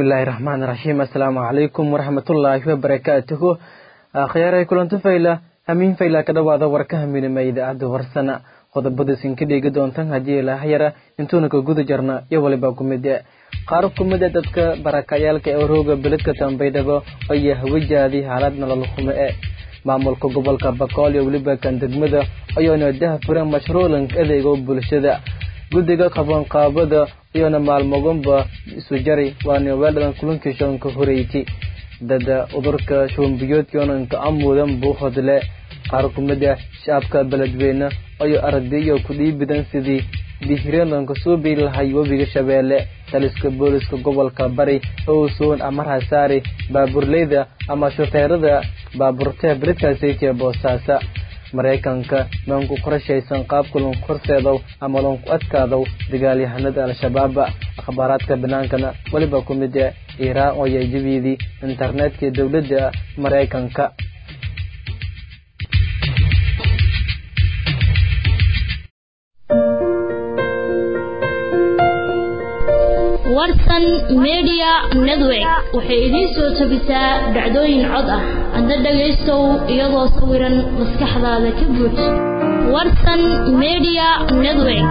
bismillaahi raxmaan raxiim assalaamu calaykum waraxmatullaahi wabarakaatuhu akhyaarey kulanto fayla hamiin fayla ka dhowaada warka haminima idaacadda warsana qodobada sinka dhigi doontan haddii ilaahayara intuuna ka guda jarna iyo waliba kumide qaar kumida dadka barakayaalka ee rooga beledka tambaydhabo ayaa hawajaadii xaalad nolol xumo e maamulka gobolka bakool iyo weliba kan degmada ayaana dahfuran mashruulanka adeega bulshada guddiga qabanqaabada iyona maalmoganba isu jari waana weeldhadan kulankii shoonka horeyti dada udurka shoombiyoodkionanka amuudan buu hodle qaar kumida shacabka beledweyne ayo ardayo ku dhiibidan sidii dihiradanka suubi lahay webiga shabeelle taliska booliska gobolka bari owsoon amar hasaari baaburleyda ama shufeerada baaburtaha beledkaasaytiya boosaasa maraykanka maanku qorashaysan qaabka lanku horseedow ama lanku adkaadow dagaalyahanada al-shabaaba akhbaaraadka banaankana weliba ku mid e iiraan oo yajabiidii internetka dowladda maraykanka warsan media network waxay idiin soo tabisaa dhacdooyin cod ah adna dhagaystow iyadoo sawiran maskaxdaada ka buuj warsan media network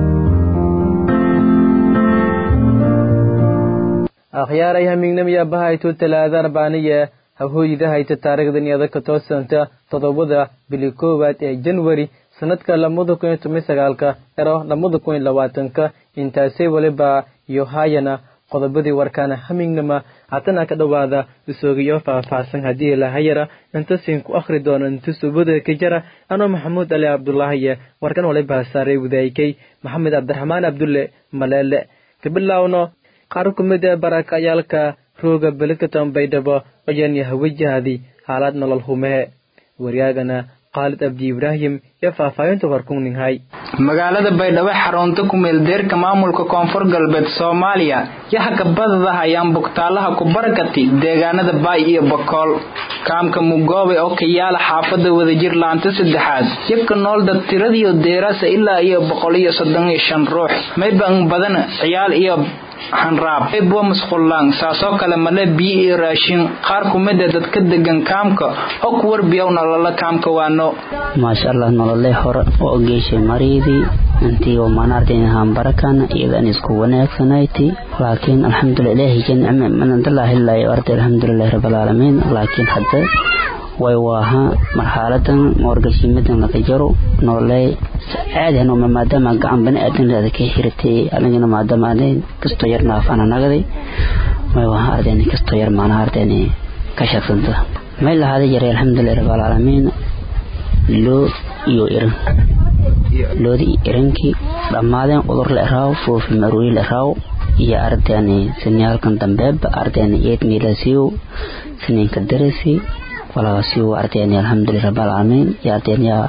akhyaaray hamiignamiya bahayto talaada arbaaniye hahooyida hayta taariikhdan iyada ka toosanta toddobada bili koowaad ee janwari sanadka lamada kun iyo toban sagaalka ero lamada kun iyo labaatanka intaasay waliba iyo haayana qodobadii warkaana hamignama haatana ka dhowaada isoogiyo faahfaahsan haddii lahayara intasin ku akhri doono inta subada ka jara anoo maxamuud ali cabdulaahiye warkan waliba saaray wadaykay maxamed cabdiraxmaan cabdulle maleele kabilaawno qaar kumid ee barakayaalka rooga beledka baydhabo ayaan yahawajahaday xaalad nolol humehe waryaagana khaalid abdi ibraahim iyo faahfaahinta warkuninghay magaalada baydhabo xarunta kumeeldeerka maamulka koonfur galbeed soomaaliya yahaka badada ayaan bugtaalaha ku barakati deegaanada baay iyo bakool kaamka mugoobe oo ka yaala xaafada wadajir laanta saddexaad yabka nool dad tiradiyo deeraasa ilaa iyo boqol iyo soddon iyo shan ruux mayban badan ciyaal iyo xanraab bwa masqullaan saasoo kale male biyo iyo raashin qaar kumida dadka degan kaamka oo ku warbiyow nolola kaamka waano maasha allah nolole hore oo geeshay mariidii intii manaarteen hambarakan iyadan isku wanaagsanayti laakiin alxamdulilah ilaahi janicme manadalaahilayo arday alxamdulilahi rabbilcaalamiin laakiin hadda way waaha marxaladan moorgashiimadan laga jaro nololey caadi hanoma maadaama gacan bani aadan ka xiratay anigana maadaama adan kastoo yar naafana nagaday may waaha ardayn kastoo yar maana ardayn ka shagsanta may lahaada jaray alxamdulilah rabbilcaalamiin loo iyo iran loodi irankii dhammaadeen udur la eraaw foofi maruuri la eraaw iyo ardayni siniyaalkan dambeeba ardayni eed miilasiiw siniinka darasi walaasiiw ardayni alxamdulilah rabbilcaalamiin iyo ardayn yaa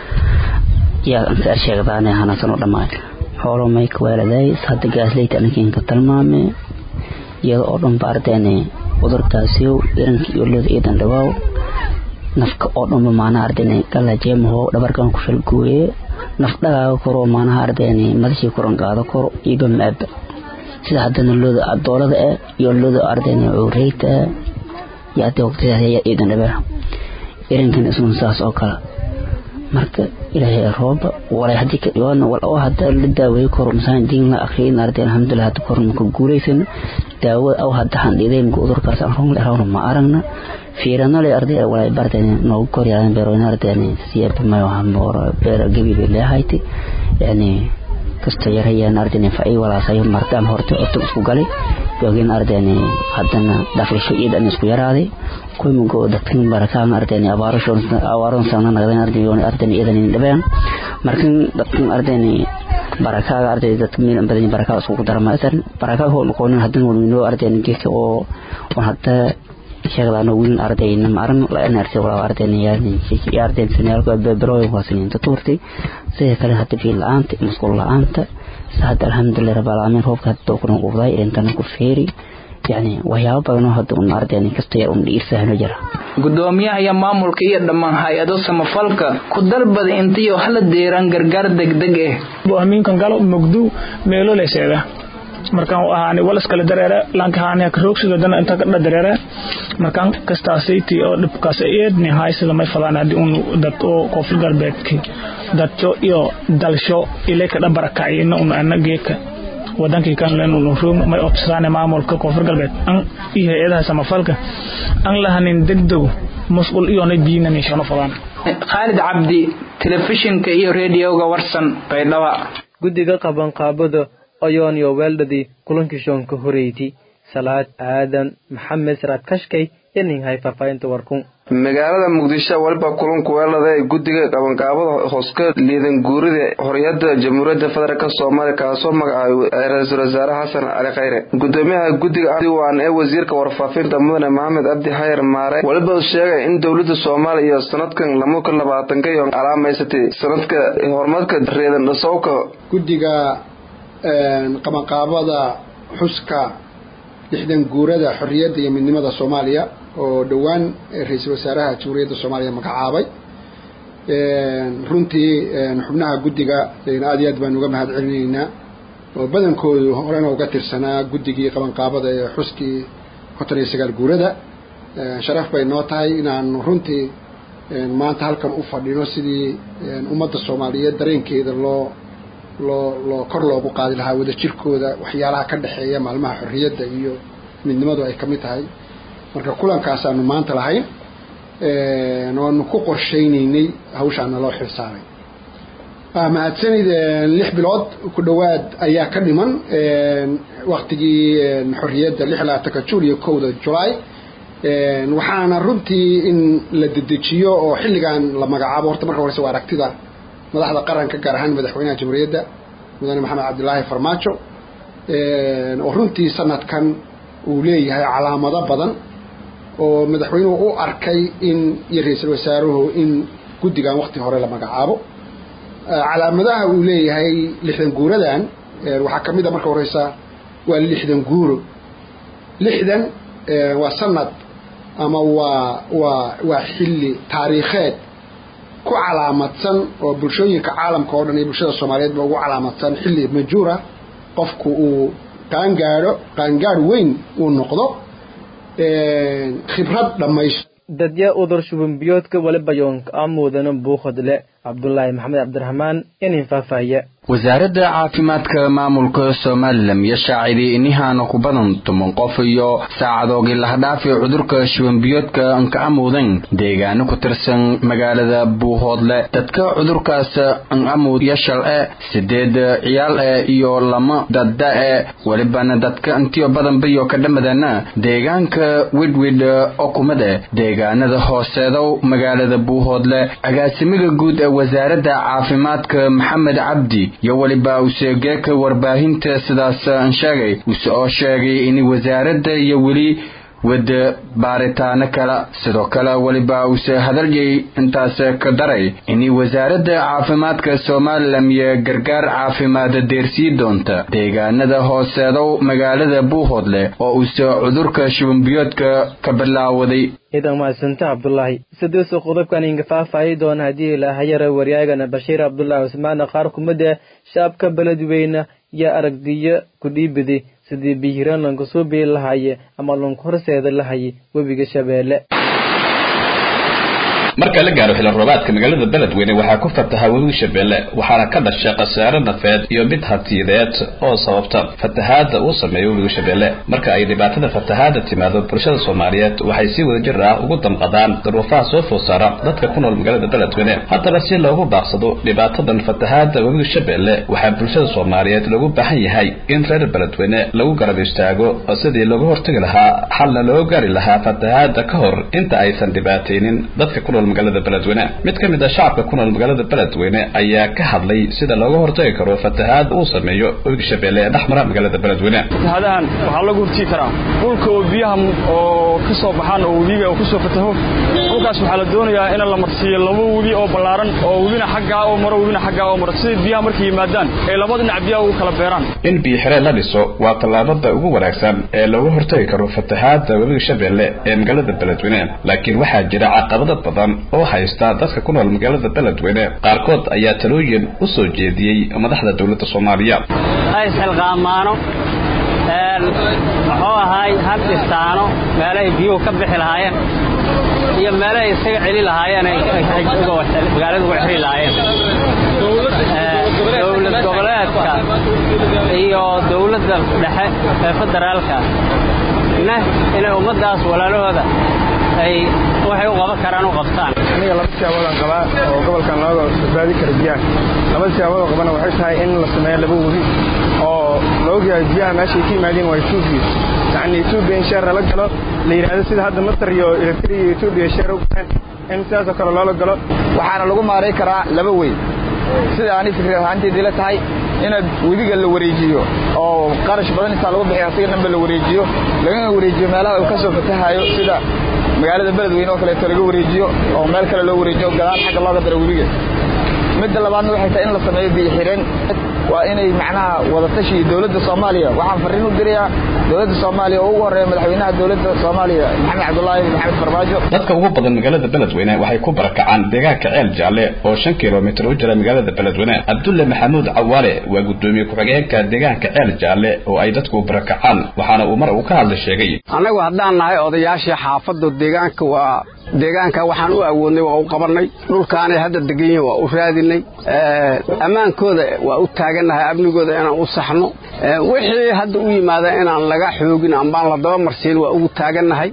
yaa inta sheegdaane hanasan u dhammaay xoolo may ka weeladay hadda gaasleyta ankiinka tilmaame iyada oo dhanba ardayni udurkaasiiw iranka iyo looda eedan dhawaaw nafka oo dhanba maanaha ardayni galajeemaho dhabarkan ku falgooye naf dhagaaga koro maanaha ardayni madashii koran qaado koro iyoba maaba sida haddana looda adoolada ah iyo looda ardayni ureyta ah iyo hadda waqtidaas ayaa iidan dhabeer irankan isuna saas oo kale marka ilaahay rooba walay haddii ka dhibaadna wal oo hadda la daaweey koro masaan diin la akhriyin arday alxamdulilah hadda korna ka guulaysan daawo aw hadda handhideen udurkaas aan run lerawna ma aragna fiiranole arday walay barteen noogu koryaadan beerooyin ardeen siyaba mayo hamoor beer gabi bay leehayti yani kasta yarayaan ardeen fa'i walaasayo martaan horta cutub isku galay joogin ardeen haddana dhaqisho iidan isku yaraaday kuymugo dadkan barakaan ardeen abaarashoon awaaron sana nagdeen ardeen ardeen iidan dhabeen markan dadkan ardeen barakaaga arday dadka meel badan barakaa isku darmaysan barakaa hoo noqonin haddana walminoo ardeen geedka oo oo hadda sheegdaano wiilin ardayna maaran la artay wala ardayna yaani ardayn sanaalka beebrooyin waasinin tuurtay sidoo kale hadda fiil la'aanta masquul la'aanta saad alxamdulilah rabbil aalamiin roobka hadda kuna qubday intana ku feeri yani waxyaabo badan oo hadda un ardayna kasta yar un dhiirsahno jira gudoomiyaha iyo maamulka iyo dhammaan hay-ado samafalka ku dalbada intiyo hala deeraan gargaar degdeg ah aminkan galo mugdu meelo leseeda markaan ahaani walas kala dareere laanka haani ka roogsiga dana inta ka dareere markaan kastaasaytii oo dhibkaas eedni haysida may fadaan haddii un dad oo koonfur galbeedki dadco iyo dalsho ile ka dhabarakacay ina un ana geeka wadankii kan len un roog may obsadaan maamulka koonfur galbeed an iyo hay-adaha samafalka an lahanin degdego mas'uul iyona biinani shano fadaan khaalid cabdi telefishinka iyo rediyoga warsan baydhaba guddiga qabanqaabada oyoon iyo weeldhadii kulankii shoonka horeyti salaad aadan maxamed saraad kashkay yaninhay faahfaahinta warkun magaalada muqdisho waliba kulanku weelada ee guddiga qabanqaabada hooska liidan guurida xorriyadda jamhuuriyadda federaalk soomaaliya kaasoo magacaabay ra-iisul wasaare xasan cali khayre gudoomiyaha guddiga diwaan ee wasiirka warfaafinta mudane maxamed cabdi xayar maare waliba sheegay in dowladda soomaaliya iyo sanadkan lamuka labaatanka iyo calaamaysatay sanadka horumarka reedan dhasowka guddiga qabanqaabada xuska lixdan guurada xorriyadda iyo midnimada soomaaliya oo dhowaan ra-iisul wasaaraha jamhuuriyadda soomaaliya magacaabay runtii xubnaha guddiga aad iyo aad baan uga mahad celinaynaa oo badankoodu horena uga tirsanaa guddigii qabanqaabada ee xuskii konton iyo sagaal guurada sharaf bay noo tahay inaanu runtii maanta halkan u fadhino sidii ummadda soomaaliyeed dareenkeeda loo loo loo kor loogu qaadi lahaa wadajirkooda waxyaalaha ka dhexeeya maalmaha xorriyadda iyo midnimadu ay ka mid tahay marka kulankaasanu maanta lahayn oanu ku qorshaynaynay hawshaana loo xilsaaray mahadsanid lix bilood ku dhowaad ayaa ka dhiman waktigii xorriyadda lix labaatanka juun iyo kowda julaay waxaana runtii in la dedejiyo oo xilligan la magacaabo horta marka horeyse waa aragtida madaxda qaranka gaar ahaan madaxweynaha jamhuuriyadda mudane maxamed cabdilaahi farmaajo oo runtii sanadkan uu leeyahay calaamado badan oo madaxweynuhu u arkay in iyo ra-iisul wasaaruhu in guddigan wakti hore la magacaabo calaamadaha uu leeyahay lixdan guuradan waxaa ka mid a marka horeysa waa lixdan guuro lixdan waa sanad ama waa waa waa xilli taariikheed ku calaamadsan oo bulshooyinka caalamka oo dhan iyo bulshada soomaaliyeed ba ugu calaamadsan xilli majuura qofku uu qaangaadho qaangaadh weyn uu noqdo khibrad dhammaysto dadya udur shubinbiyoodka waliba yoonka amuudana buuqodle cabdulaahi maxamed cabdiraxmaan inin faahfaahiya wasaaradda caafimaadka maamulka somalilan iyo shaacidii inihaana ku badan toban qof iyo saacadoogii lahdhaafi cudurka shubanbiyoodka anka amuudan deegaano ku tirsan magaalada buuhoodle dadka cudurkaas an amuud iyo shal-e sideed ciyaal e iyo lama dadda e welibana dadka intiyo badanbayo ka dhamadana deegaanka widwid oo kumade deegaanada hooseedow magaalada buuhoodle agaasimiga guud ee wasaaradda caafimaadka maxamed cabdi iyo weliba useegeeka warbaahinta sidaas aan sheegay use oo sheegay in wasaaradda iyo weli wada baaritaano kale sidoo kale weliba use hadalyay intaas ka daray in wasaaradda caafimaadka somalilan iyo gargaar caafimaada deersii doonta deegaanada hooseedow magaalada buuhoodle oo use cudurka shubanbiyoodka ka bilaawaday ciidan mahadsanta cabdulaahi sidiisuu qodobkan inga faahfaahi doona haddii ilaahayara waryaagana bashiir cabdulaahi cusmaana qaar kumida shaabka beledweyne iyo aragdiyo ku dhiibidi sidii bihiran lanku soo bii lahaye ama lanku horseeda lahaye webiga shabeelle marka la gaaro xilli roobaadka magaalada beledweyne waxaa ku fataha webiga shabeelle waxaana ka dhashay khasaare nafeed iyo mid hantiyadeed oo sababta fatahaada uu sameeyo webiga shabeelle marka ay dhibaatada fatahaada timaado bulshada soomaaliyeed waxay si wadajir ah ugu damqadaan daruufaha soo food saara dadka ku nool magaalada beledweyne haddana si loogu baaqsado dhibaatadan fatahaada webiga shabeelle waxaa bulshada soomaaliyeed loogu baahan yahay in reer beledweyne lagu garab istaago sidii looga hortagi lahaa xalna loo gaari lahaa fatahaada ka hor inta aysan dhibaataynin dadka ku nool magaalada beledweyne mid ka mid a shacabka ku nool magaalada beledweyne ayaa ka hadlay sida looga hortagi karo fatahaad uu sameeyo webiga shabeelle ee dhexmara magaalada beledweyne fatahaadahan waxaa lagu hortigi karaa dhulka oo biyaha oo ka soo baxaan oo webiga oo kusoo fataho dhulkaas waxaa la doonayaa in la marsiiyo laba webi oo ballaaran oo webina xaggaa oo maro webina xaggaa oo maro sidii biyaha markay yimaadaan ay laba dhinac biyaha ugu kala beeraan in biyo xireen la dhiso waa tallaabada ugu wanaagsan ee looga hortagi karo fatahaada webiga shabeelle ee magaalada beledweyne laakiin waxaa jira caqabado badan oo haysta dadka ku nool magaalada beledweyne qaarkood ayaa talooyin u soo jeediyey madaxda dowladda soomaaliya isxilqaamaano muxuu ahaay hal dhistaano meelahay biyuhu ka bixi lahaayeen iyo meelahay isaga celi lahaayeen magaalada uga xiri lahaayeen dowlad goboleedka iyo dowladda dhexe ee federaalka na inay ummaddaas walaalahooda ay waxay u qaban karaan u qabtaan aniga laba siyaaboodaan qabaa oo gobolkan looga badbaadi kara biyaha laba siyaaboodoo qabana waxay tahay in la sameeyo laba webi oo la ogyahay biyaha meeshay ka yimaadeen waa etoobiya yacni etoobiya in sheer lala galo la yidhaahdo sida hadda masar iyo eritrea iyo etoobiya sheer u galeen in sidaasoo kale loola galo waxaana lagu maaray karaa laba wey sida ani fikri ahaanteedii la tahay inaad webiga la wareejiyo oo qarash badan intaa lagu bixiyo asiga dhanba la wareejiyo lagana wareejiyo meelaha uu ka soo fatahayo sida magaalada beledweyne oo kaleeto laga wareejiyo oo meel kale loo wareejiyo gadaal xagga looga daro webiga midda labaadna waxay tahay in la sameeyo biyo xireen waa inay macnaha wadatashi dowladda soomaaliya waxaan farriin u dirayaa dowladda soomaaliya oo ugu horreeya madaxweynaha dowladda soomaaliya maxamed cabdullaahi maxamed farmaajo dadka ugu badan magaalada beledweyne waxay ku barakacaan deegaanka ceel jaalle oo shan kilomitir u jira magaalada beledweyne cabdulle maxamuud cawaale waa guddoomiye ku-xigeenka deegaanka ceel jaalle oo ay dadku barakacaan waxaana uu mar uu ka hadla sheegay annagu haddaan nahay odayaashii xaafadda deegaanka waa deegaanka waxaan u awoodnay waa u qabannay dhulkaanay hadda degan yihin waa u raadinay ammaankooda waa u taagannahay amnigooda inaan u saxno wixii hadda u yimaada inaan laga xoogin ambaan la daba marsiin waa ugu taagannahay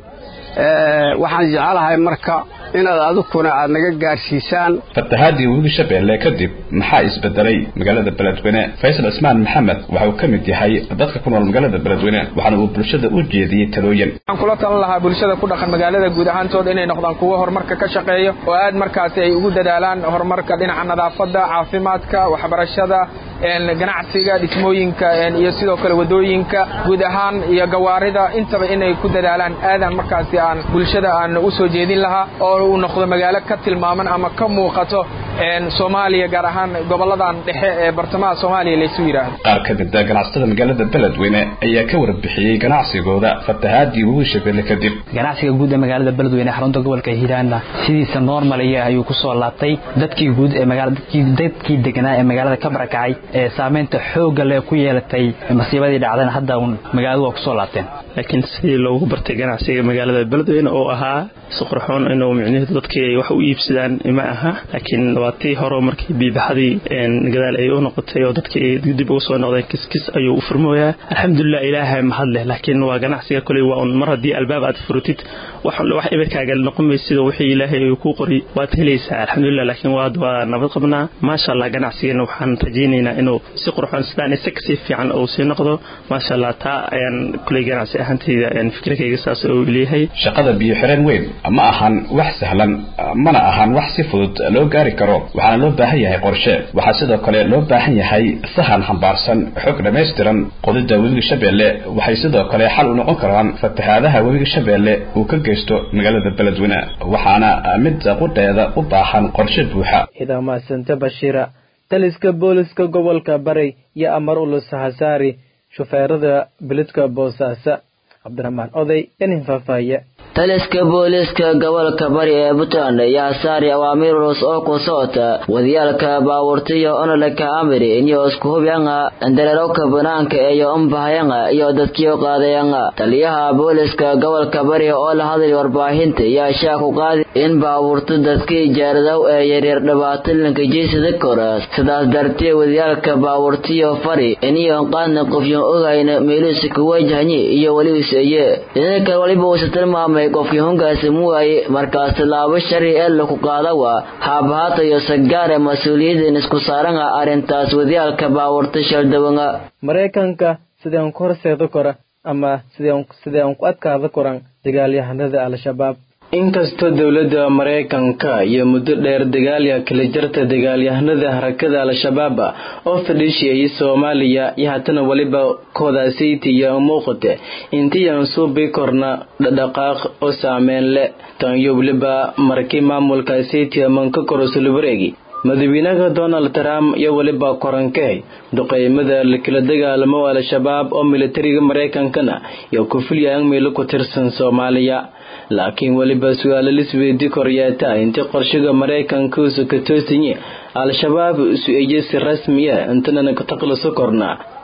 waxaan jecelahay marka inaad adukuna aad naga gaarsiisaan fatahaadii webiga shabeelle kadib maxaa isbedelay magaalada beledweyne faysal cismaan maxamed waxa uu ka mid yahay dadka ku nool magaalada beledweyne waxaana uu bulshada u jeediyey talooyin waxaan kula talan lahaa bulshada ku dhaqan magaalada guud ahaantooda inay noqdaan kuwo horumarka ka shaqeeyo oo aad markaasi ay ugu dadaalaan horumarka dhinaca nadaafadda caafimaadka waxbarashada ganacsiga dhismooyinka iyo sidoo kale wadooyinka guud ahaan iyo gawaarida intaba inay ku dadaalaan aadaan markaasi aan bulshada aan u soo jeedin lahaa oo uu noqdo magaalo ka tilmaaman ama ka muuqato soomaaliya gaar ahaan goboladan dhexe ee bartamaha soomaaliya laysu yidhaahdo qaar ka mid a ganacsatada magaalada beledweyne ayaa ka warbixiyey ganacsigooda fatahaadii webi shabeelle kadib ganacsiga guud ee magaalada beledweyne xarunta gobolka hiiraanna sidiisa normaliya ayuu ku soo laabtay dadkii guud ee magaala dadkii dadkii deganaa ee magaalada ka barakacay ee saameynta xoogga leh ku yeelatay masiibadii dhacdeen hadda uun magaaladu waa ku soo laabteen laakiin sidii loogu bartay ganacsiga magaalada beledweyne oo ahaa si qurxoon inuu micnaheedu dadkii ay wax u iibsadaan ma aha laakiin waa tii hore markii biibaxadii gadaal ay u noqotay oo dadkii ay dib ugu soo noqdeen kiskis ayuu u furmooyaa alxamdulilah ilaahay mahad leh laakiin waa ganacsiga koley waa un mar haddii albaab aad furutid wax wax ibirkaaga noqon maysid oo wixii ilaahay uu kuu qori waad helaysaa alxamdulilah laakiin waad waa nabad qabnaa maasha allah ganacsigana waxaan rajaynaynaa inuu si qurxoon sidaan isa kasii fiican uu sii noqdo maasha allah taa ayaan koley ganacsi ahaantayda fikirkayga saas uu leeyahay shaqada biyo xireen weyn ma ahan wax sahlan mana ahan wax si fudud loo gaari karo waxaana loo baahan yahay qorshe waxaa sidoo kale loo baahan yahay sahan xambaarsan xog dhammaystiran qodida webiga shabeelle waxay sidoo kale xal u noqon karaan fatahaadaha webiga shabeelle uu ka geysto magaalada beledweyne waxaana mid qudheeda u baahan qorshe buuxa ciidamaasante bashiira taliska booliska gobolka bari iyo amar ulus hasaari shufeerada bilidka boosaaso cabdiraxmaan oday inin faahfaahiye taliska booliiska gobolka bari ee puntland ayaa saari awaamiir culus oo ku socota wadiyaalka baabuurtiyo onoleka amiri iyo isku hubyanga dareerowka banaanka iyo umbahayanga iyo dadkiyo qaadayanga taliyaha booliiska gobolka bari oo la hadlay warbaahinta ayaa shaa ku qaadi in baabuurta dadkii jaaradow ee yaryar dhibaatolinka jeysada kora sidaas dartee wadiyaalka baabuurtiyo fari iniyon qaadna qofyon ogayna meeluusi ku wajahanyi iyo weliuseye idinkan waliba uusa tilmaamay qofkii hungaasi muwaaye markaas tallaabo shari ee laku qaadawa haabhaatayo sagaare mas-uuliyadan isku saaranga arrintaas wadiyaalka baabuurta shaldawanga maraykanka sideen ku horseeda kora ama sideen ku adkaada koran dagaalyahanada al-shabaab inkastoo dowladda maraykanka iyo muddo dheer dagaalya kala jarta dagaalyahanada harakada al-shabaab oo fadhiishiyay soomaaliya iyo haatana weliba koodaasaytiya muuqate intiyan suubi korna dhadhaqaaq oo saameyn leh tan iyo weliba markii maamulka saytiya manka korosulubareegi madaxweynaha donald trump iyo weliba korankey duqeymada lakala dagaalamo al-shabaab oo militariga maraykankana iyo kufulyaang meelo ku tirsan soomaaliya laakiin weliba su-aalo lisweydii koryeeta intii qorshiga maraykanka usu ka toosinye al-shabaab isu eye si rasmiya intanana ka taqliso korna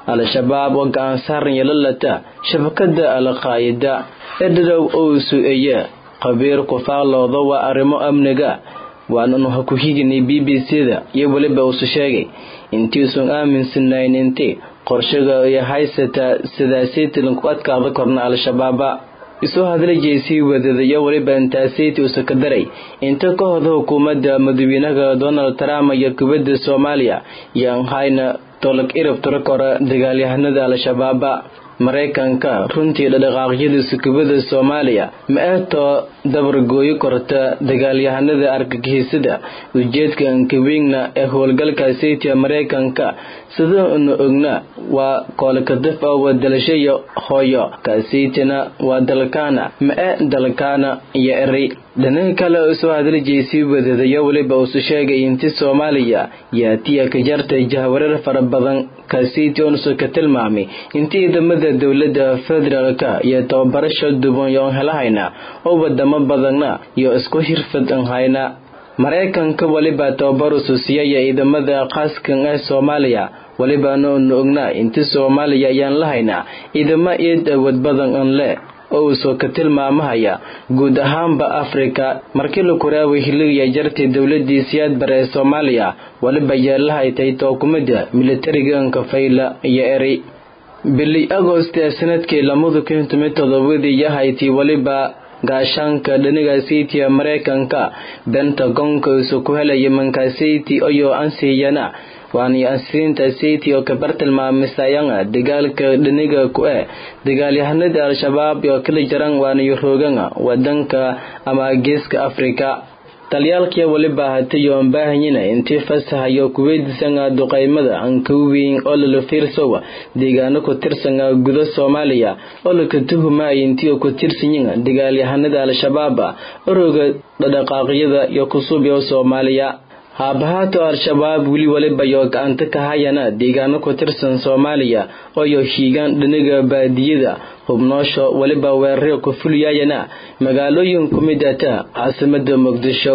al-shabaab oo gacan saaran yeelalata shabakada al-qaa'ida ee dhadhow owsu eye qabiir ku faallooda waa arrimo amniga waananu ha ku higinay b b c da iyo weliba uusu sheegay intiisun aaminsanayn intii qorshaga iyo haysataa sidaasaytilan ku adkaada korna al-shabaaba isoo hadlajay sii wadadayo weliba intaasaytii usa ka daray inta ka hoda hukuumadda madaxweynaha donald trump iyo kubadda soomaaliya yaan hayna tolog irab tiro kora dagaalyahanada al-shabaaba maraykanka runtii dhadhaqaaqyada sukubada soomaaliya ma eetoo dabargooyi korta dagaalyahanada argagixisada ujeedka ankawiigna ee howlgalka saytiga maraykanka sidaanu ogna waa koolkadaf oo wadalashayo hooyo kaasaytina waa dalkaana ma e dalkaana iyo eri dhinaha kale oo soo hadlajay sii wadadayo weliba uusu sheegay inti soomaaliya yaatiya ka jartay jahwareer fara badan kaasiti onusu ka tilmaamay intii ciidamada dowladda federaalka iyo tababarasha duban yoon helahayna oo wadamo badanna iyo isku hirfad an hayna maraykanka weliba tababarusu siiyaya ciidamada qaaskan ee soomaaliya welibaana unu ognaa inti soomaaliya ayaan lahaynaa ciidamo iid awood badan an le oo uu soo ka tilmaamahaya guud ahaanba afrika markii la kuraaway hiligiya jartay dowladii siyaad bare ee soomaaliya weliba yeelahaytay tookumada militariganka fayla iyo eri bili agost ee sanadkii lamada kun toban todobadii yahaytii weliba gaashaanka dhaniga saytiga maraykanka bentagonka isu ku helaya mankasayti oyo ansiyana waani ansiinta sayti oo kabar tilmaamisayanga dagaalka dhaniga ku eh dagaalyahanada al-shabaab oo kala jaran waaniyo rooganga wadanka ama geeska afrika talyaalkii weliba hatayoon baahanyina intii fasahayo kuweydiisanga duqaymada ankaweyn oo lala fiirsowa deegaano ku tirsanga guda soomaaliya oo laka tuhumaya intii ku tirsanyiga dagaalyahanada al-shabaaba orooga dhadhaqaaqyada iyo kusuubyo soomaaliya haabahaato al-shabaab weli waliba yoo gacanta ka hayana deegaano ku tirsan soomaaliya ooyo hiigaan dhaniga baadiyada hubnoosho weliba weeraro ku fuliyayana magaalooyin ku mid ata caasimada muqdisho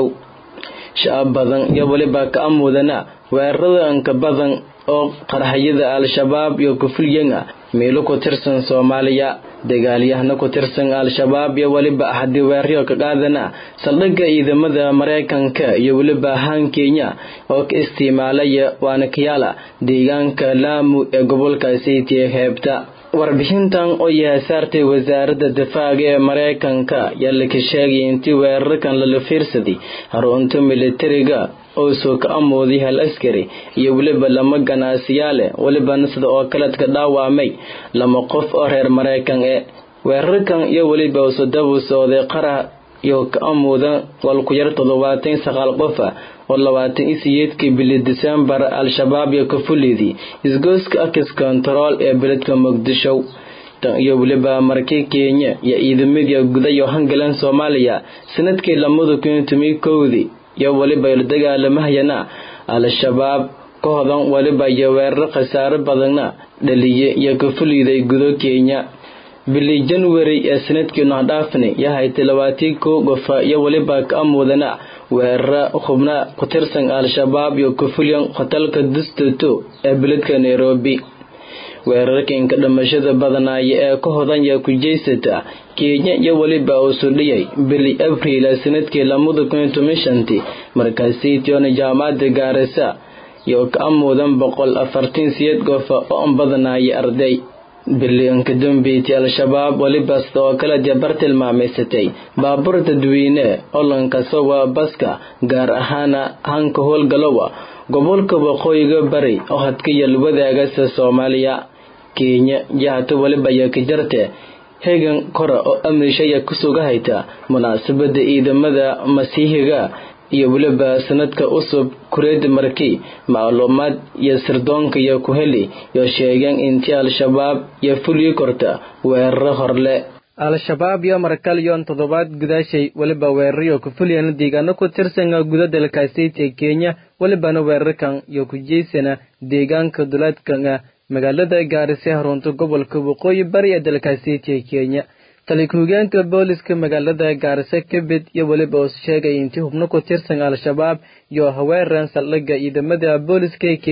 shacab badan iyo weliba ka amudana weerarada anka badan oo qarxayada al-shabaab iyo kufuliyana meelo ku tirsan soomaaliya dagaalyahana ku tirsan al-shabaab iyo weliba haddii weeraryo ka qaadana saldhigga ciidamada maraykanka iyo weliba haan kenya oo ka isticmaalaya waana kayaala deegaanka laamu ee gobolka saytiya heebta warbixintan oo yahay saartay wasaaradda difaaca ee maraykanka yaa laka sheegay intii weerarkan lala fiirsaday harunta militariga oo soo ka amooday hal askari iyo weliba lama ganaasiyaale welibana sida oo kaledka dhaawamay lama qof oo reer maraykan ee weerarkan iyo weliba usudabu sooday qara iyo ka amuuda walku yar toddobaatan saqaal qofa oo labaatan iyo siyeedkii bili disembar al-shabaab iyo ka fulidii isgooska akis kontarool ee beledka muqdisho tan iyo weliba markii kenya iyo ciidamadii gudayo hangalan soomaaliya sanadkii lamada kun tomi kowdii iyo weliba la dagaalamahayana al-shabaab ka hodan weliba iyo weerar khasaaro badanna dhaliye iyo ka fuliday gudo kenya bili january ee sanadkiinu hadhaafni yahaytay labaatii kow gofa iyo weliba ka amudana weerara xubna ku tirsan al-shabaab iyo kufulyan hotelka dustoto ee beledka nairobi weerarkanka dhamashada badanaaya ee ka hodanya ku jeysata kenya iyo weliba uu sudhiyay bili abriil ee sanadkii lamada kun toban shantii markaasaytiona jaamacada gaarisa iyo ka amuudan boqol afartan siyeed gofa oo badanaya arday bilianka dambeyti al-shabaab weliba sida oo kale jabar tilmaamaysatay baabuur dadweyne olankaso waa baska gaar ahaana hanka howlgalowa gobolka waqooyiga bari oo hadkayal wadaagasa soomaaliya kenya jahata weliba ayaa ka jarte hegan kora oo amnishaya kusuga hayta munaasabada ciidamada masiihiga iyo weliba sanadka usub kureeda markii macluumaad iyo sirdoonka iyo ku heli iyo sheegeen intii al-shabaab iyo fulii korta weeraro horle al-shabaab iyo markalyon toddobaad gudaashay weliba weeraryo ku fulyana deegaano ku tirsan guda dalkaasayt ee kenya welibana weerarkan iyo ku jeysana deegaanka duleedkan magaalada gaarise harunta gobolka waqooyi bari ee dalkaasayt ee kenya taliku-hogeenka booliska magaalada gaarisa kabid iyo weliba uu sheegay intii hubno ku tirsan al-shabaab iyo haweeran saldhigga ciidamada booliska ee kenya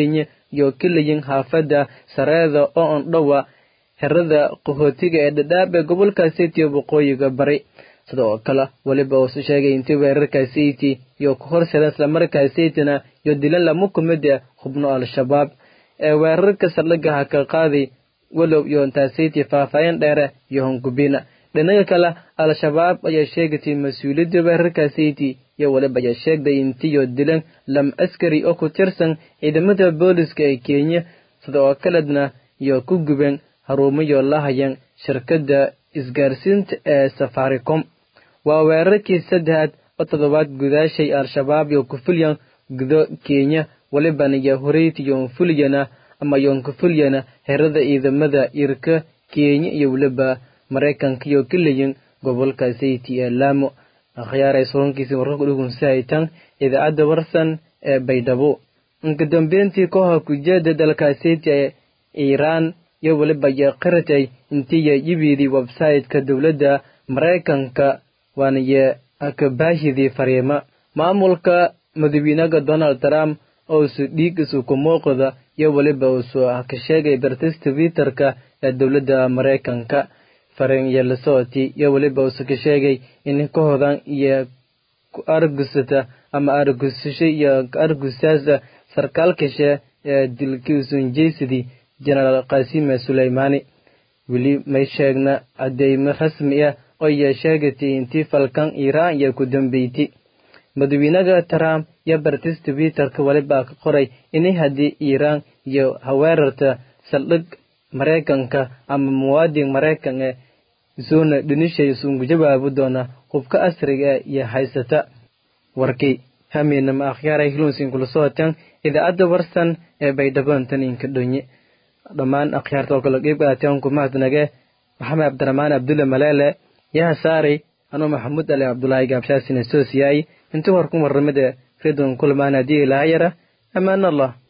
iyo keliyin haafadda sareeda oo ondhowa xerada qaxootiga ee dhadhaab ee gobolka city waqooyiga bari sidoo kale weliba uusu sheegay intii weerarka city iyo ku horseeda islamarkaa cityna iyo dilan lama kumida xubno al-shabaab ee weerarka saldhigaha ka qaaday walow iyo intaa city faahfaahin dheere iyo hongubina dhinaga kale al-shabaab ayaa sheegatay mas-uuliyadda weerarka city iyo weliba ayaa sheegday intiyo dilan lam askari oo ku tirsan ciidamada booliska ee kenya sidoo kaledna iyo ku gubeen haruumayo la hayeen shirkadda isgaarsiinta ee safaricom waa weerarkii saddexaad oo toddobaad gudaashay al-shabaab iyo kufulyan gudo kenya welibana iyo horeyti yoonfulyana ama yoonkufulyana herada ciidamada irka kenya iyo weliba maraykanka iyo keliyin gobolka city ee laamo akhyaaray surankiisii wararka dhugunsi haytan idaacadda warsan ee baydhabo inka dambeyntii kooxa kujeeda dalka city ee iiraan iyo weliba iyo qaratay intiiya yibiidii website-ka dowladda maraykanka waaniyo akabaahidii fariima maamulka madaxweynaha donald trump ousu dhiig isu ku muuqda iyo weliba uusu ka sheegay bartis twitterka ee dowladda maraykanka fariin iyo lasocoti iyo weliba uusu ka sheegay in ka hodan iyo ku argusata ama argusasho iyo argusaasa sarkaalkashe ee dilkii usunjeysidii jenaraal qasime suleymaani weli may sheegna cadeymo rasmi ah oo iyo sheegatay intii falkan iiraan iyo ku dambeyti madaxweynaha trump iyo bartis twitterka welibaa ka qoray inay haddii iiraan iyo haweerarta saldhig maraykanka ama muwaadin maraykan ee isuna dhinishay isungu jawaabi doona hubka asriga iyo haysata warkii hamiinama akhyaaray hilunsin kula socotaan idaacadda warsan ee baydhaboontan inka dhonye dhammaan akhyaarta oo kale qeyb qaateen kumahadnage maxamed cabdiraxmaan abdulle maleele yaha saari anuu maxamuud ali cabdulaahi gaabshaasina soosiyay intii hor ku warramida redon kulmaan haddii ilaahayara ammaan allah